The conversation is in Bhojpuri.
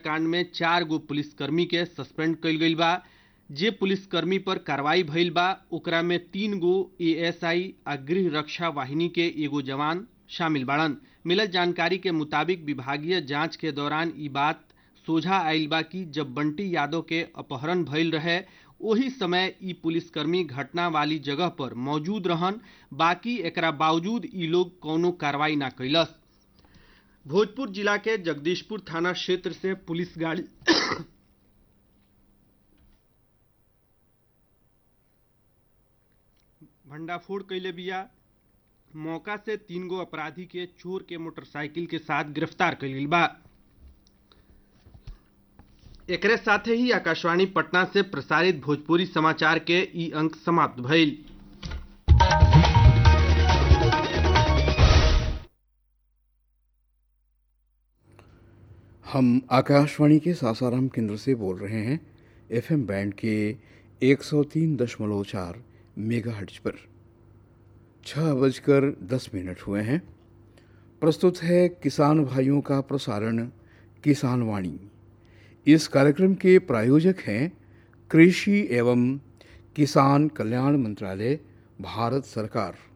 कांड में चार गो पुलिसकर्मी के सस्पेंड कइल गइल बा जे पुलिसकर्मी पर कार्रवाई भइल बा ओकरा में तीन गो एएसआई आ गृह रक्षा वाहिनी के एगो जवान शामिल बाड़न मिलल जानकारी के मुताबिक विभागीय जांच के दौरान ई बात सोझा आइल बा कि जब बंटी यादव के अपहरण भइल रहे ओही समय ई पुलिसकर्मी घटना वाली जगह पर मौजूद रहन बाकी एकरा बावजूद ई लोग कौनो कार्रवाई ना कैलस भोजपुर जिला के जगदीशपुर थाना क्षेत्र से पुलिस गाड़ी भंडाफोड़ कैले बिया मौका से तीन गो अपराधी के चोर के मोटरसाइकिल के साथ गिरफ्तार कैल बा एकरे साथे ही आकाशवाणी पटना से प्रसारित भोजपुरी समाचार के ई अंक समाप्त भइल हम आकाशवाणी के सासाराम केंद्र से बोल रहे हैं एफएम बैंड के 103.4 मेगाहर्ट्ज पर छः बजकर दस मिनट हुए हैं प्रस्तुत है किसान भाइयों का प्रसारण किसान वाणी इस कार्यक्रम के प्रायोजक हैं कृषि एवं किसान कल्याण मंत्रालय भारत सरकार